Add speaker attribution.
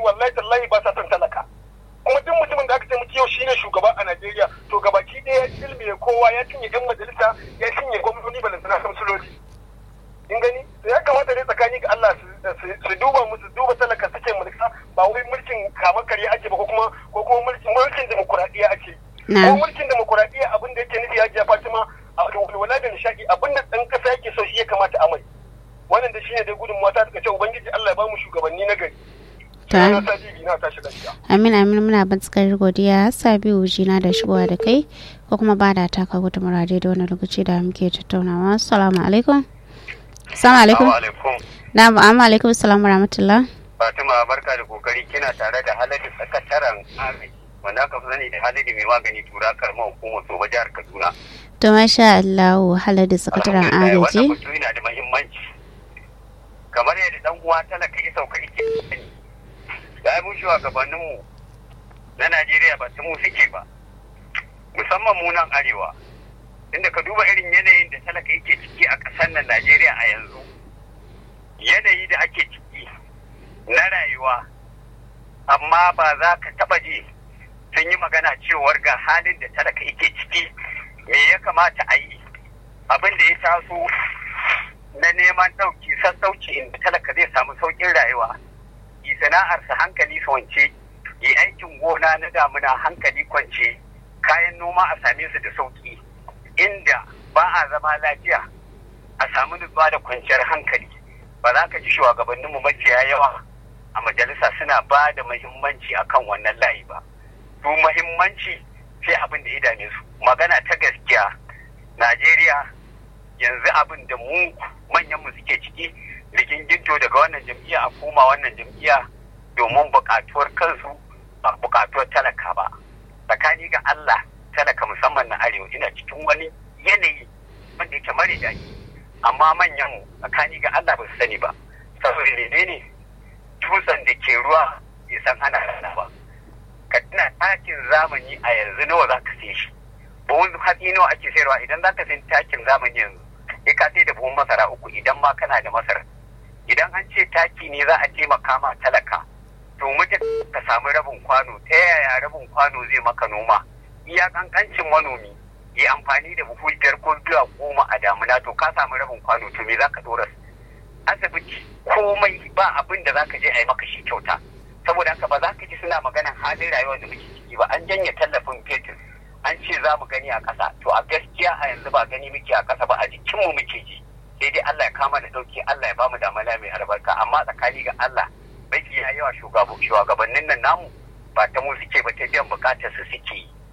Speaker 1: wallahi tallahi ba sa son talaka kuma duk mutumin da aka ce muke yau shine shugaba a Najeriya to gabaki ɗaya ya ilmiye kowa ya cinye yan majalisa ya cinye gwamnoni balantana kamsuloli in gani to ya kamata ne tsakani ga Allah su duba musu duba talaka suke mulka ba wai mulkin kamar kare ake ba ko kuma ko kuma mulkin mulkin demokuraɗiyya ake ko mulkin demokuraɗiyya abin da yake nufi ya Fatima a walwala da nishaɗi abin da ɗan ƙasa yake so shi ya kamata a mai wannan da shine dai gudunmuwa ta suka ce ubangiji Allah ya ba mu shugabanni na gari
Speaker 2: Amin amin muna batsakar godiya Sabiu jina da shigowa da kai ko kuma ba da taka gudu murade da wani lokaci da muke tattaunawa. Assalamu alaikum. Assalamu alaikum. Na'am amma alaikum assalamu rahmatullah.
Speaker 3: Fatima barka da kokari kina tare da haladu sakataren Amin wanda aka fi sani da haladu mai magani tura karamar hukumar Soba jihar Kaduna.
Speaker 2: To masha Allah haladu sakataren agaji.
Speaker 3: Wannan mutum yana da muhimmanci. Kamar yadda dan uwa talaka ya sauka ike da mu shugabanninmu na Najeriya ba ta mu suke ba musamman mu nan arewa inda ka duba irin yanayin da talaka yake ciki a ƙasar nan Najeriya a yanzu yanayi da ake ciki na rayuwa amma ba za ka taɓa ji sun yi magana cewar ga halin da talaka yake ciki me ya kamata a yi abin da ya taso na neman ɗauki sassauci inda talaka zai samu sauƙin rayuwa yi sana'arsa hankali kwance yi aikin gona na damuna hankali kwance kayan noma a same su da sauki inda ba a zama lafiya a samu nutsuwa da kwanciyar hankali ba za ka ji shugabanninmu maciya yawa a majalisa suna ba da muhimmanci akan wannan layi ba su muhimmanci sai abin da ya dame su magana ta gaskiya najeriya yanzu abin da mu manyanmu suke ciki riginginto daga wannan jam'iyya a koma wannan jam'iyya domin buƙatuwar kansu ba buƙatuwar talaka ba tsakani ga Allah talaka musamman na arewa ina cikin wani yanayi wanda yake mare daɗi amma manyan tsakani ga Allah ba su sani ba saboda ne ne dutsen da ke ruwa bai san ana rana ba ka tuna takin zamani a yanzu nawa za ka sai shi buhun hatsi nawa ake sayarwa idan za ka sai takin zamani yanzu sai ka sai da buhun masara uku idan ma kana da masara idan an ce taki ne za a taimaka ma talaka to mutum ka samu rabin kwano ta yaya rabin kwano zai maka noma iya kankancin manomi ya amfani da buhu biyar ko biya goma a damuna to ka samu rabin kwano to me za ka dora asibiti komai ba abin da za ka je a yi maka shi kyauta saboda haka ba za ka ji suna maganan halin rayuwar da muke ciki ba an janye tallafin fetur an ce za mu gani a ƙasa to a gaskiya a yanzu ba gani muke a ƙasa ba a jikinmu muke ji sai dai Allah ya kama da dauki Allah ya ba mu damana mai albarka amma tsakani ga Allah bai ya yawa shugabannin nan namu ba ta mu suke ba ta biyan bukatar su suke yi